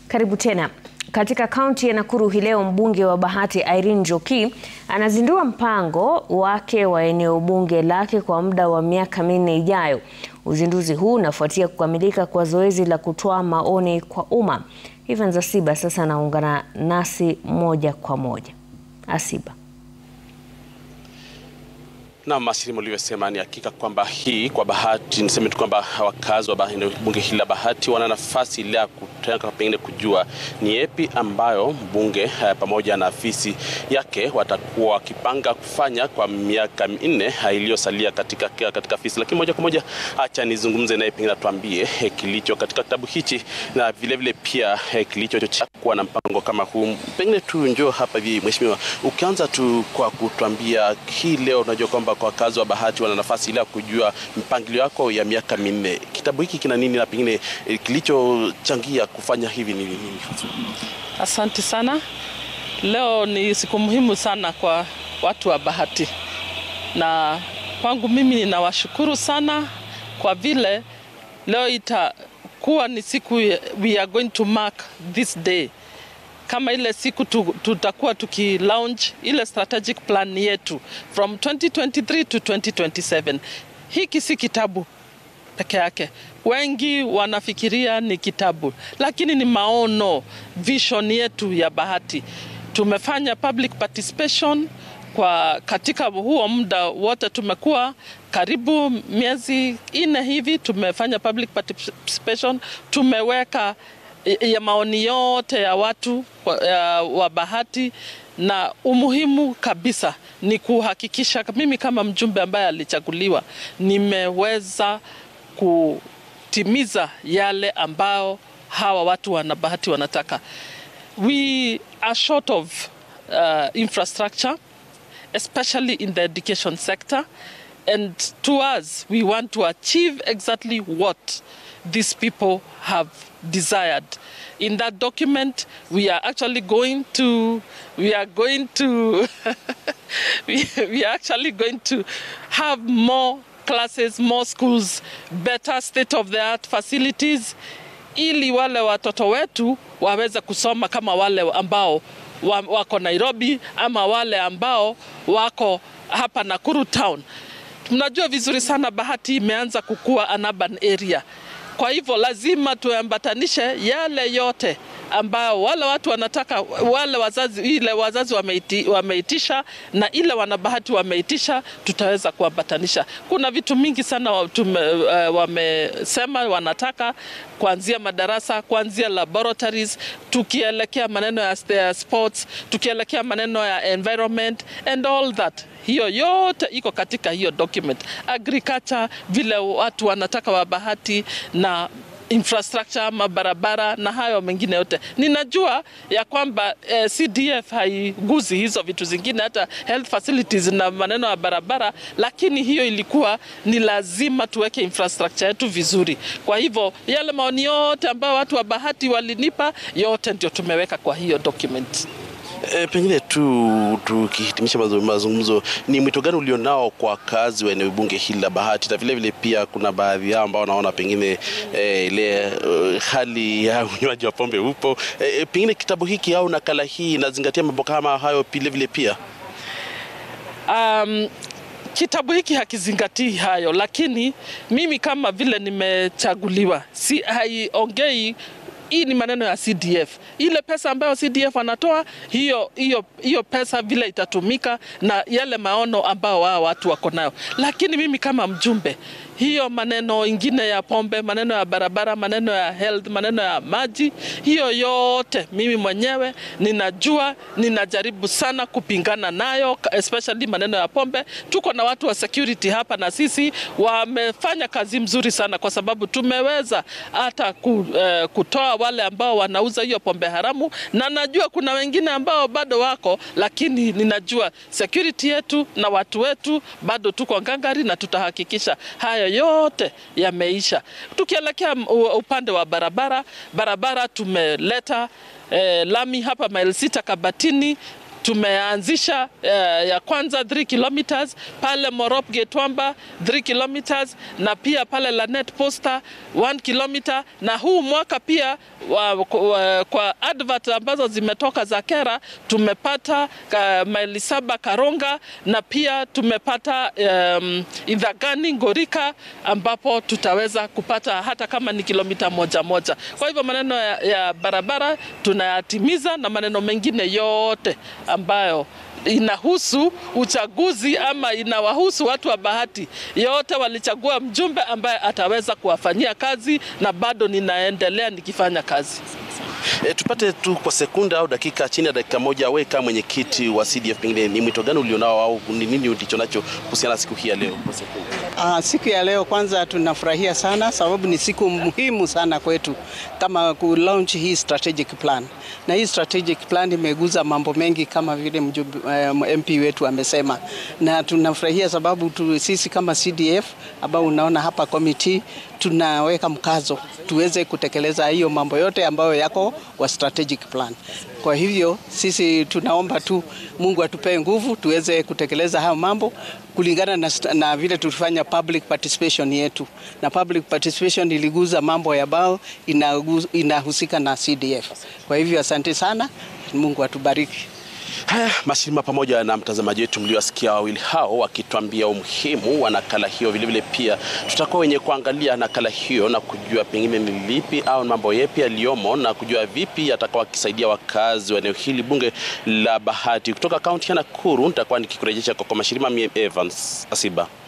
Karibu tena. Katika kaunti ya Nakuru hii leo mbunge wa Bahati Irene Njoki anazindua mpango wake wa eneo bunge lake kwa muda wa miaka minne ijayo. Uzinduzi huu unafuatia kukamilika kwa zoezi la kutoa maoni kwa umma. Evans Asiba sasa anaungana nasi moja kwa moja. Asiba. Naam, Asili ulivyosema ni hakika kwamba hii kwa Bahati, niseme tu kwamba wakazi wa bunge hili la Bahati wana nafasi ile ya kutaka pengine kujua ni yepi ambayo mbunge pamoja na afisi yake watakuwa wakipanga kufanya kwa miaka minne iliyosalia katika, katika afisi. Lakini moja kwa moja, acha nizungumze naye pengine atuambie kilicho katika kitabu hichi na vilevile vile pia kilicho cha kuwa na mpango kama huu. Pengine tu njoo hapa hivi, mheshimiwa, ukianza tu kwa kutuambia hii leo, unajua kwamba kwa wakazi wa Bahati wana nafasi ile ya kujua mpangilio wako ya miaka minne. Kitabu hiki kina nini na pengine kilichochangia kufanya hivi ni nini? Asante sana. Leo ni siku muhimu sana kwa watu wa Bahati, na kwangu mimi ninawashukuru sana kwa vile leo itakuwa ni siku we are going to mark this day kama ile siku tutakuwa tuki launch ile strategic plan yetu from 2023 to 2027. Hiki si kitabu peke yake, wengi wanafikiria ni kitabu, lakini ni maono, vision yetu ya Bahati. Tumefanya public participation kwa katika huo muda wote, tumekuwa karibu miezi ine hivi, tumefanya public participation, tumeweka ya maoni yote ya watu ya, wa Bahati na umuhimu kabisa ni kuhakikisha mimi kama mjumbe ambaye alichaguliwa nimeweza kutimiza yale ambao hawa watu wana Bahati wanataka. We are short of uh, infrastructure especially in the education sector and to us we want to achieve exactly what these people have desired. In that document, we are actually going to, we are going to, we, we are actually going to have more classes, more schools, better state-of-the-art facilities, ili wale watoto wetu waweze kusoma kama wale ambao wako Nairobi ama wale ambao wako hapa Nakuru town. Tunajua vizuri sana Bahati imeanza kukua an urban area. Kwa hivyo lazima tuambatanishe yale yote ambao wale watu wanataka, wale wazazi, ile wazazi wameiti, wameitisha na ile wanabahati wameitisha, tutaweza kuambatanisha. Kuna vitu mingi sana tume, uh, wamesema wanataka kuanzia madarasa, kuanzia laboratories, tukielekea maneno ya sports, tukielekea maneno ya environment and all that hiyo yote iko katika hiyo document. Agriculture, vile watu wanataka wa Bahati na infrastructure, mabarabara na hayo mengine yote. Ninajua ya kwamba eh, CDF haiguzi hizo vitu zingine, hata health facilities na maneno ya barabara, lakini hiyo ilikuwa ni lazima tuweke infrastructure yetu vizuri. Kwa hivyo yale maoni yote ambayo watu wa Bahati walinipa yote ndio tumeweka kwa hiyo document. E, pengine tu tukihitimisha mazungumzo, ni mwito gani ulionao kwa wakazi wa eneo bunge hili la Bahati, na vilevile pia kuna baadhi yao ambao wanaona pengine e, ile uh, hali ya unywaji wa pombe upo e, pengine kitabu hiki au nakala hii inazingatia mambo kama hayo vilevile pia um, kitabu hiki hakizingatii hayo, lakini mimi kama vile nimechaguliwa, si haiongei hii ni maneno ya CDF. Ile pesa ambayo CDF wanatoa hiyo, hiyo, hiyo pesa vile itatumika na yale maono ambao wao watu wako nayo, lakini mimi kama mjumbe hiyo maneno ingine ya pombe, maneno ya barabara, maneno ya health, maneno ya maji, hiyo yote mimi mwenyewe ninajua, ninajaribu sana kupingana nayo, especially maneno ya pombe. Tuko na watu wa security hapa na sisi wamefanya kazi mzuri sana, kwa sababu tumeweza hata ku, eh, kutoa wale ambao wanauza hiyo pombe haramu, na najua kuna wengine ambao bado wako, lakini ninajua security yetu na watu wetu bado tuko ngangari na tutahakikisha haya yote yameisha. Tukielekea upande wa barabara, barabara tumeleta eh, lami hapa maili sita Kabatini tumeanzisha uh, ya kwanza 3 kilometers pale Morop Getwamba 3 kilometers na pia pale Lanet Posta 1 kilometer, na huu mwaka pia wa, wa, kwa advert ambazo zimetoka za Kera tumepata uh, maili saba Karonga na pia tumepata um, Idhagani Ngorika ambapo tutaweza kupata hata kama ni kilomita moja moja. Kwa hivyo maneno ya, ya barabara tunayatimiza na maneno mengine yote ambayo inahusu uchaguzi ama inawahusu watu wa Bahati yote, walichagua mjumbe ambaye ataweza kuwafanyia kazi, na bado ninaendelea nikifanya kazi. E, tupate tu kwa sekunda au dakika chini ya dakika moja, wewe kama mwenyekiti wa CDF, pengine ni mwito gani ulionao au ni nini ulicho nacho kuhusiana na siku hii ya leo kwa sekunda? Uh, siku ya leo kwanza tunafurahia sana sababu ni siku muhimu sana kwetu kama ku launch hii strategic plan, na hii strategic plan imeguza mambo mengi kama vile mjumbe, uh, MP wetu amesema, na tunafurahia sababu tu, sisi kama CDF ambao unaona hapa committee tunaweka mkazo tuweze kutekeleza hiyo mambo yote ambayo yako kwa strategic plan. Kwa hivyo sisi tunaomba tu Mungu atupee nguvu tuweze kutekeleza hayo mambo kulingana na, na vile tulifanya public participation yetu, na public participation iliguza mambo ambayo inahusika na CDF. Kwa hivyo asante sana, Mungu atubariki. Haya, Mashirima pamoja na mtazamaji wetu mliowasikia wawili hao wakituambia umuhimu wa nakala hiyo. Vilevile pia tutakuwa wenye kuangalia nakala hiyo na kujua pengine ni lipi au mambo yepi yaliyomo na kujua vipi yatakawa akisaidia wakazi wa eneo hili bunge la Bahati. Kutoka kaunti ya Nakuru nitakuwa nikikurejesha kwa Mashirima, mie Evans Asiba.